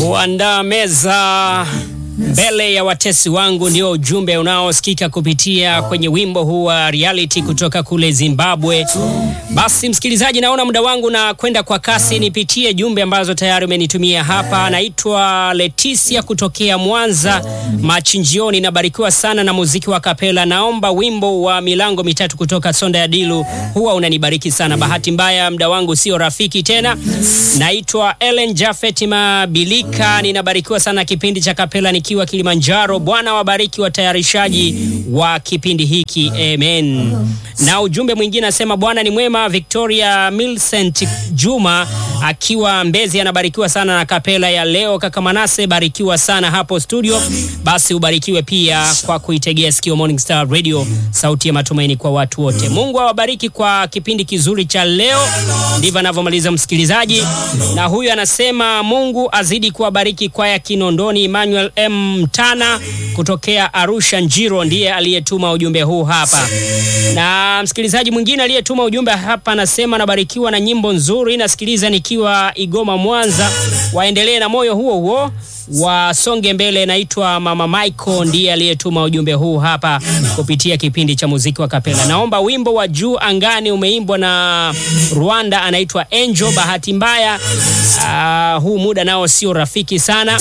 Kuandaa meza mbele ya watesi wangu ndio ujumbe unaosikika kupitia kwenye wimbo huu wa reality kutoka kule Zimbabwe. Basi msikilizaji, naona muda wangu na kwenda kwa kasi, nipitie jumbe ambazo tayari umenitumia hapa. Naitwa Leticia kutokea Mwanza Machinjioni, nabarikiwa sana na muziki wa kapela. Naomba wimbo wa milango mitatu kutoka Sonda ya Dilu, huwa unanibariki sana. Bahati mbaya muda wangu sio rafiki tena. Naitwa Ellen Jafet Mabilika, ninabarikiwa sana kipindi cha kapela nikiwa Kilimanjaro. Bwana wabariki watayarishaji wa kipindi hiki, amen. Na ujumbe mwingine nasema Bwana ni mwema. Victoria Milcent Juma akiwa Mbezi anabarikiwa sana na kapela ya leo. Kaka Manase, barikiwa sana hapo studio. Basi ubarikiwe pia kwa kuitegea sikio Morning Star Radio, sauti ya matumaini kwa watu wote. Mungu awabariki kwa kipindi kizuri cha leo. Ndivyo anavyomaliza msikilizaji, na huyu anasema Mungu azidi kuwabariki kwaya Kinondoni. Emmanuel M Mtana kutokea Arusha Njiro ndiye aliyetuma ujumbe huu hapa, na msikilizaji mwingine aliyetuma ujumbe hapa anasema nabarikiwa na nyimbo nzuri, nasikiliza nikiwa Igoma Mwanza. Waendelee na moyo huo huo wasonge mbele. Naitwa Mama Michael ndiye aliyetuma ujumbe huu hapa kupitia kipindi cha muziki wa kapela. Naomba wimbo wa juu angani umeimbwa na Rwanda, anaitwa Angel. Bahati mbaya uh, huu muda nao sio rafiki sana.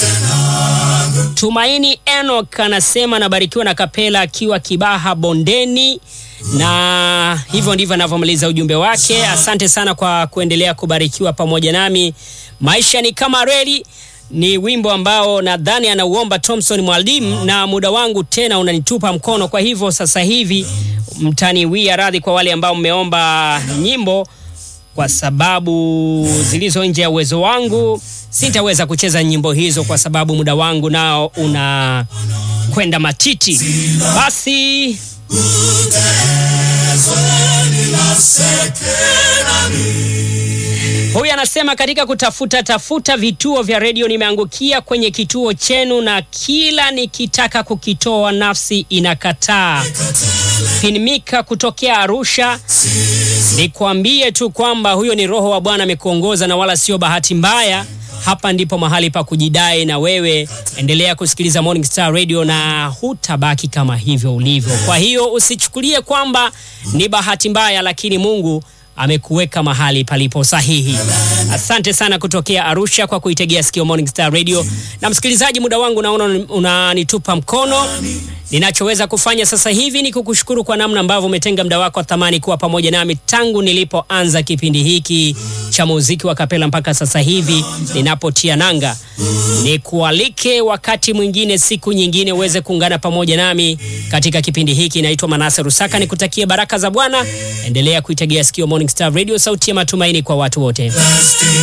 Tumaini Enoch anasema anabarikiwa na kapela akiwa Kibaha Bondeni, na hivyo ndivyo anavyomaliza ujumbe wake. Asante sana kwa kuendelea kubarikiwa pamoja nami. Maisha ni kama reli ni wimbo ambao nadhani anauomba Thompson Mwalimu, na muda wangu tena unanitupa mkono. Kwa hivyo sasa hivi mtaniwia radhi kwa wale ambao mmeomba nyimbo, kwa sababu zilizo nje ya uwezo wangu sitaweza kucheza nyimbo hizo kwa sababu muda wangu nao una kwenda matiti. Basi huyu anasema katika kutafuta tafuta vituo vya redio nimeangukia kwenye kituo chenu, na kila nikitaka kukitoa nafsi inakataa. Pinmika kutokea Arusha, nikwambie tu kwamba huyo ni Roho wa Bwana amekuongoza na wala sio bahati mbaya. Hapa ndipo mahali pa kujidai, na wewe endelea kusikiliza Morning Star Radio na hutabaki kama hivyo ulivyo. Kwa hiyo usichukulie kwamba ni bahati mbaya, lakini Mungu amekuweka mahali palipo sahihi. Asante sana kutokea Arusha kwa kuitegea sikio Morning Star Radio. Na msikilizaji, muda wangu naona unanitupa mkono. Ninachoweza kufanya sasa hivi ni kukushukuru kwa namna ambavyo umetenga muda wako wa thamani kuwa pamoja nami tangu nilipoanza kipindi hiki cha muziki wa kapela mpaka sasa hivi ninapotia nanga. Nikualike wakati mwingine, siku nyingine, uweze kuungana pamoja nami katika kipindi hiki. Naitwa Manase Rusaka, nikutakie baraka za Bwana. Endelea kuitegea sikio Morning Star Radio, sauti ya matumaini kwa watu wote.